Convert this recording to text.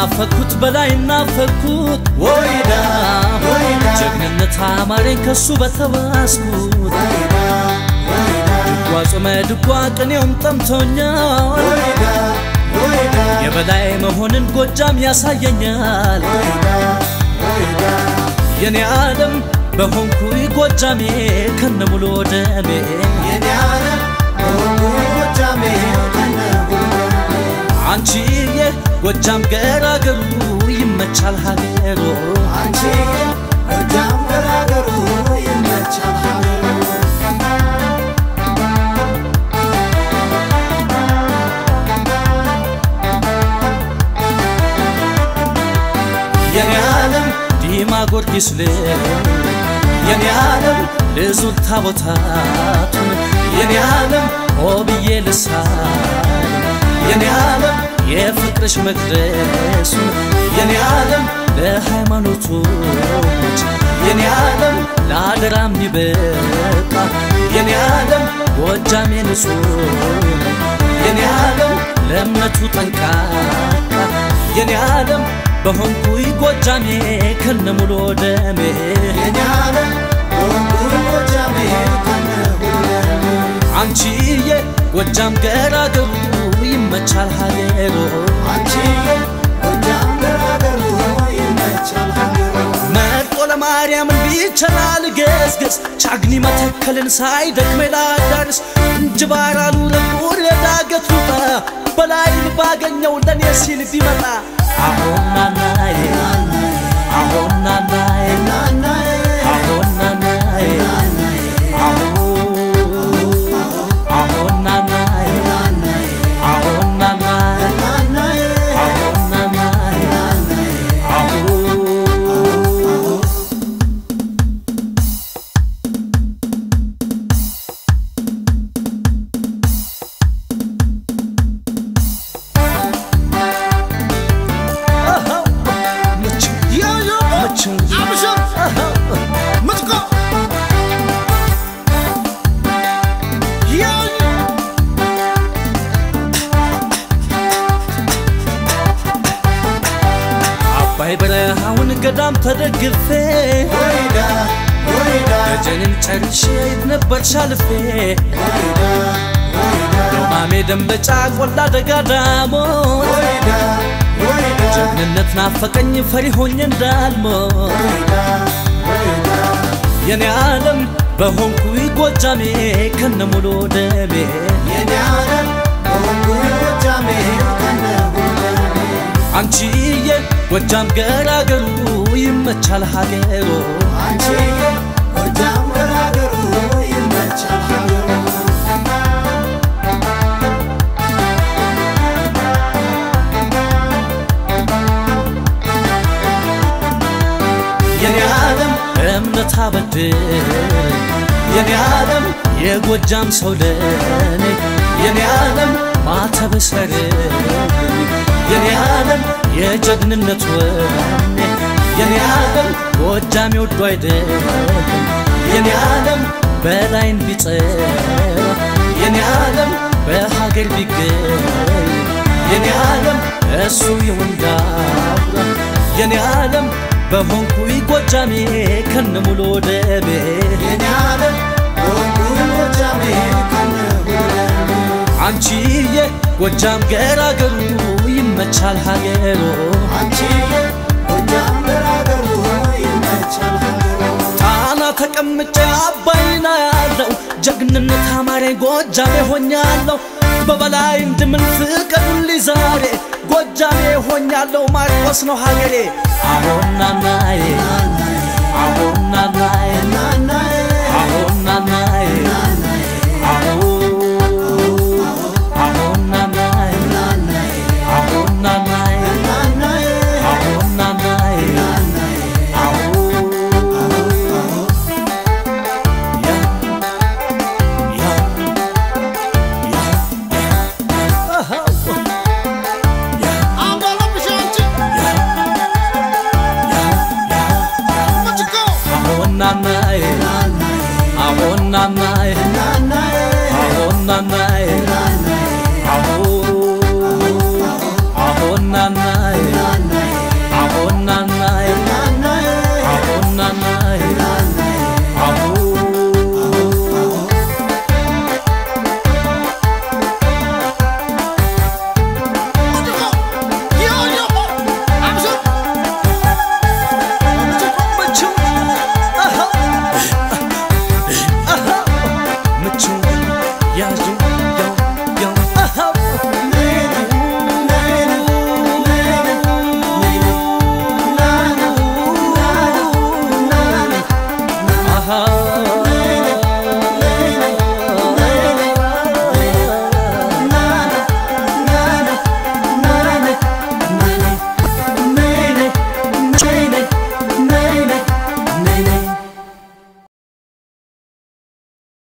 ከናፈኩት በላይ ናፈኩት ወይዳ ጀግንነት አማረኝ ከሱ በተባስኩት ድጓ ጾመ ድጓ ቅኔውም ጠምቶኛል የበላይ መሆንን ጎጃም ያሳየኛል የኔ ዓለም በሆንኩኝ ጎጃሜ ከነሙሉ ደሜ አንቺዬ ጎጃም ገራገሩ ይመቻል ሀገሩ የኔ ዓለም ዲማ ጊዮርጊስ ልል የኔ ዓለም ልዙል ታቦታቱን የኔ ዓለም ሆብዬ ልሳል የኔ ዓለም የፍቅርሽ መቅደሱን የኔ ዓለም ለሃይማኖቶች የኔ ዓለም ለአደራ የሚበቃ የኔ ዓለም ጎጃሜ ንጹህ የኔ ዓለም ለእምነቱ ጠንቃቃ የኔ ዓለም በሆንኩኝ ጎጃሜ ከነሙሉ ደሜ አንቺዬ ጎጃም ገራገሩ ይመቻል ሀገሩ መርጦ ለማርያምን ቢቸላል ገስገስ ቻግኒ መተከልን ሳይደክመኝ ላዳርስ እንጅባራሉ ለቁር የዳገት ውጣ በላይን ባገኘው ለኔ ሲል ቢመጣ አሁን ናናዬ አሁን ናናዬ አሁን ናናዬ አሁን አሁን ናናዬ አሁን ናናዬ አሁን ናናዬ አሁን አባይ በረሃውን ገዳም ተደግፌ ደጀንን ጨርሼ የት ነበር ሻልፌ ዶማሜ ደንበጫ ቆላ ደጋ ዳሞት ጀግንነት ናፈቀኝ ፈሪ ሆኜ እንዳልሞት የኔ ዓለም በሆንኩኝ ጎጃሜ ከነሙሉ ደሜ አንቺዬ ጎጃም ገራገሩ ይመቻል ሀገሩ የኔ ዓለም እምነት አበድር የኔ ዓለም የጎጃም ሰው ለኔ የኔ ዓለም ማተብ ሰርልኝ የኔ ዓለም የጀግንነት ወኔ የኔ ዓለም ጎጃም የወዱ አይደለም የኔ ዓለም በላይን ቢጸራ የኔ ዓለም በሀገር ቢገኝ የኔ ዓለም እሱ የወንዳውራ የኔ ዓለም በሆንኩኝ ጎጃሜ ከነሙሉ ደሜ አንቺዬ ጎጃም ገራገሩ ይመቻል ሀገሩ ጣና ተቀምጬ አባይና ያለው ጀግንነት አማሬ ጎጃሜ ሆኛለሁ በበላይ እንድምን ፍቀዱልኝ ዛሬ ጎጃሜ ሆኛለሁ ማርቆስ ነው ሀገሬ አሁን ናናዬ አሁን ናናዬ